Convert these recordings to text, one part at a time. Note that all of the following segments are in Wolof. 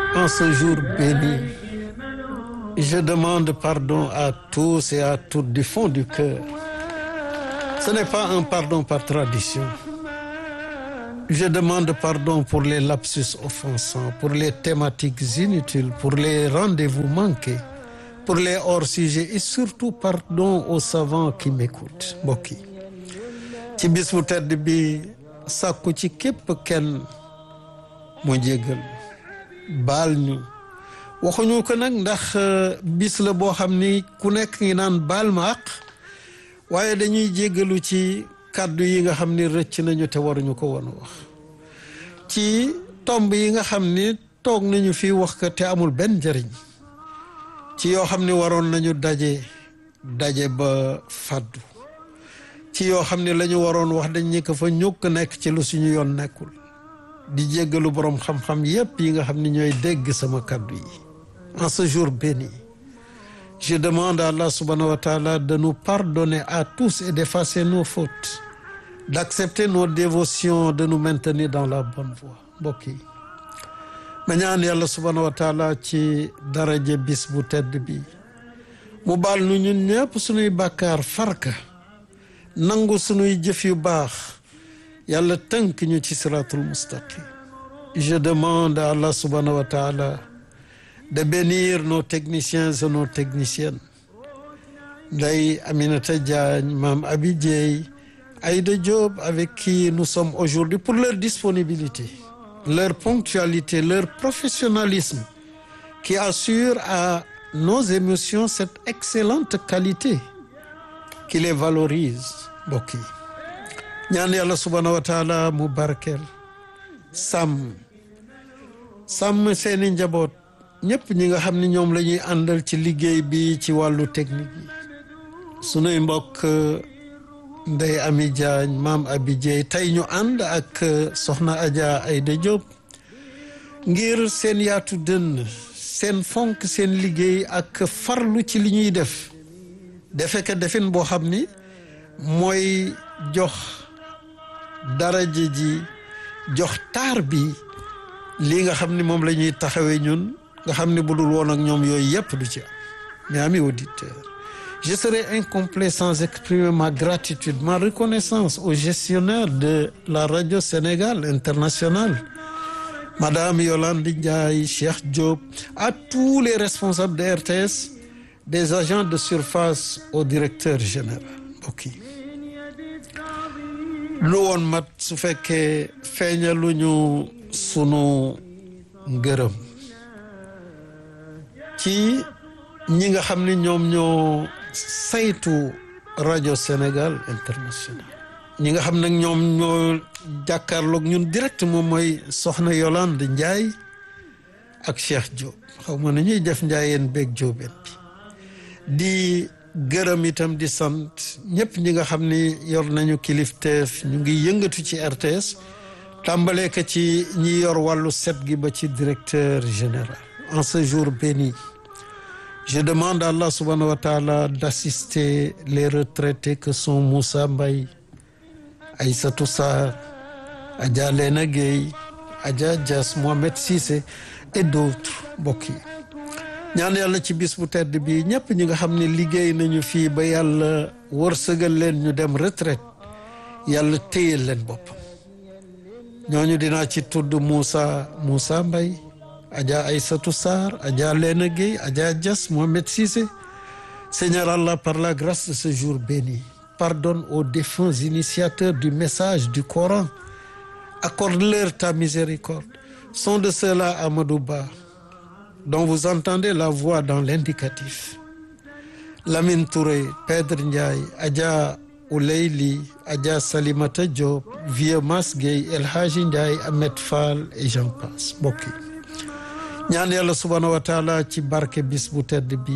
En ce jour béni, je demande pardon à tous et à toutes du fond du cœur. Ce n'est pas un pardon par tradition. Je demande pardon pour les lapsus offensants, pour les thématiques inutiles, pour les rendez-vous manqués, pour les hors-sujets et surtout pardon aux savants qui m'écoutent mbokk yi ci bis bu tedd bi sàkku ci képp kenn mu jéggal baal ñu waxuñu ko nag ndax bis la boo xam ni ku nekk ngi naan baal ma àq waaye dañuy jéggalu ci kàddu yi nga xam ni rëcc nañu te waruñu ko woon wax ci tomb yi nga xam ni toog nañu fi wax ko te amul benn njëriñ ci yoo xam ni waroon nañu daje daje ba fàddu ci yoo xam ne la ñu waroon wax dañ ñi ko fa ñukk nekk ci lu suñu yoon nekkul di jéggalu boroom xam-xam yépp yi nga xam ne ñooy dégg sama kàddu yi en ce jour béni je demande à Allah subhanahu wa ta'ala de nous pardonner à tous et d'effacer nos fautes d'accepter nos dévotions de nous maintenir dans la bonne voie mbokk yi ma ñaan yàlla subhanahu wa taala ci daraje bis bu tedd bi mu baal nu ñun ñëpp suñuy bàkkaar farka nangu suñuy jëf yu baax yàlla tënk ñu ci siratul mustaqim je demande à Allah subhanahu wa taala de bénir nos techniciens et nos techniciennes Ndeye Aminata Diagne Mame Abi Dieye Aïda Diop avec qui nous sommes aujourd'hui pour leur disponibilité leur ponctualité leur professionnalisme qui assure à nos émotions cette excellente qualité qui les valorise mbokk yi ñaan yàlla subhanahu wa taala mu barkeel sàmm sàmm seeni njaboot ñëpp ñi nga xam ne ñoom la ñuy àndal ci liggéey bi ci wàllu technique yi sunuy mbokk Ndey Ami Diagne Maam Abi Dieye tey ñu ànd ak Soxna Adja Aïda Diop ngir seen yaatu dënn seen fonk seen liggéey ak farlu ci li ñuy def defe ka defin boo xam ni mooy jox daraja ji jox taar bi lii nga xam ni moom la ñuy taxawee ñun nga xam ni bu dul woon ak ñoom yooyu yëpp du ci am mais amis auditeurs je serai incomplet sans exprimer ma gratitude ma reconnaissance au gestionnaire de la radio Sénégal internationale Madame Yolande Ndiaye Cheikh Diop à tous les responsables de RTS des agents de surface au directeur général mbokk yi lu woon mat su fekkee feeñaluñu sunu ngërëm ci ñi nga xam ne ñoom ñoo saytu rajo Sénégal international ñi nga xam nag ñoom ñoo jàkkaarloog ñun direct moom mooy soxna Yolande Ndiaye ak Cheikh Diop xaw ma na ñuy def njaayeen beeg Diobène bi di gërëm itam di sant ñëpp ñi nga xam ni yor nañu kilifteef ñu ngi yëngatu ci RTS tàmbalee ko ci ñi yor wàllu set gi ba ci directeur général en ce jour béni je demande à Allah subhanahu wa taala d'assister les retraités que sont Moussa Mbaye Aïssatou Sarr Adja Lena Gueye Adja Dias Mohamed Cissé et d'autres mbokk yi ñaan yàlla ci bis bu tedd bi ñëpp ñi nga xam ne liggéey nañu fii ba yàlla wërsëgal leen ñu dem retraite yàlla téyel leen boppam ñooñu dinaa ci tudd Moussa Moussa Mbaye Adja Aïssatou Sarr Adja Lena Gueye Adja Dias Mohamed Cissé Seigneur Allah par la grâce de ce jour béni pardonne aux défunts initiateurs du message du Coran accorde-leur ta miséricorde sont de ceux-là Amadou Ba dont vous entendez la voix dans l'indicatif Lamine Touré Pedre Ndiaye Adja Ouleyli Adja Salimata Diop Vieux Mas Gueye El Hadji Ndiaye Ahmed Fall et j'en passe mbokk yi ñaan yàlla subhanahu wa taala ci barke bis bu tedd bi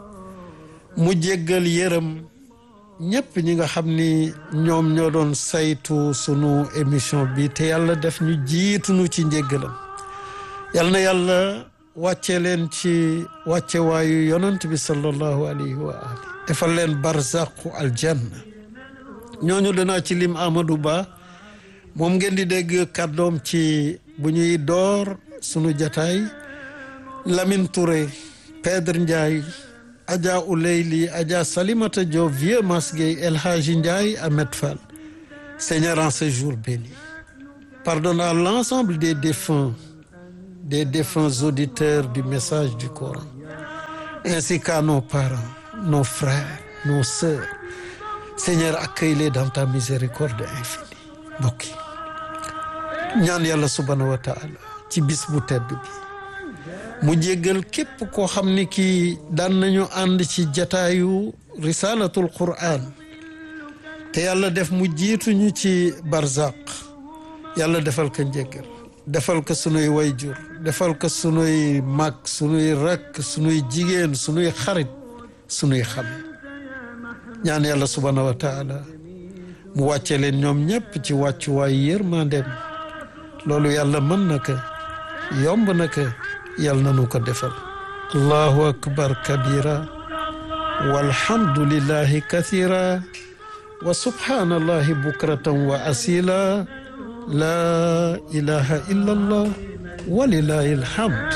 mu jéggal yërëm ñëpp ñi nga xam ni ñoom ñoo doon saytu sunu émission bi te yàlla def ñu jiitunu ci njéggalam yal na yàlla wàcce leen ci wàcce waayu yonant bi sallallahu alayhi wa ali defal leen barzaqu aljanna ñooñu danaa ci lim Amadou Ba moom ngeen di dégg kàddoom ci bu ñuy door sunu jataay Lamine Touré Pedre Ndiaye Adja Ouleyli Adja Salimata Diop Vieux Masguey El Hadji Ndiaye Ahmed Fall Seigneur en ce jour béni pardonne à l'ensemble des défunts des défunts auditeurs du message du Coran ainsi qu'à nos parents nos frères nos sœurs Seigneur accueille-les dans ta miséricorde infinie mbokk yi ñaan yàlla subhanahu wa taala ci bis bu tedd bi mu jéggal képp koo xam ni kii daan nañu ànd ci jataayu risalatul quran te yàlla def mu jiituñu ci barzaq yàlla defal ko njéggal defal ko sunuy wayjur defal ko sunuy mag sunuy rakk sunuy jigéen sunuy xarit sunuy xam ñaan yàlla subhanahu wa taala mu wàcce leen ñoom ñëpp ci wàccuwaay yërmandeem loolu yàlla mën na ko yomb na ko yàlla nanu ko defal allahu akbar kabira walhamdulillahi kathira wa subhanallahi bukratan wa asila la ilaha illa allah walilahi alhamd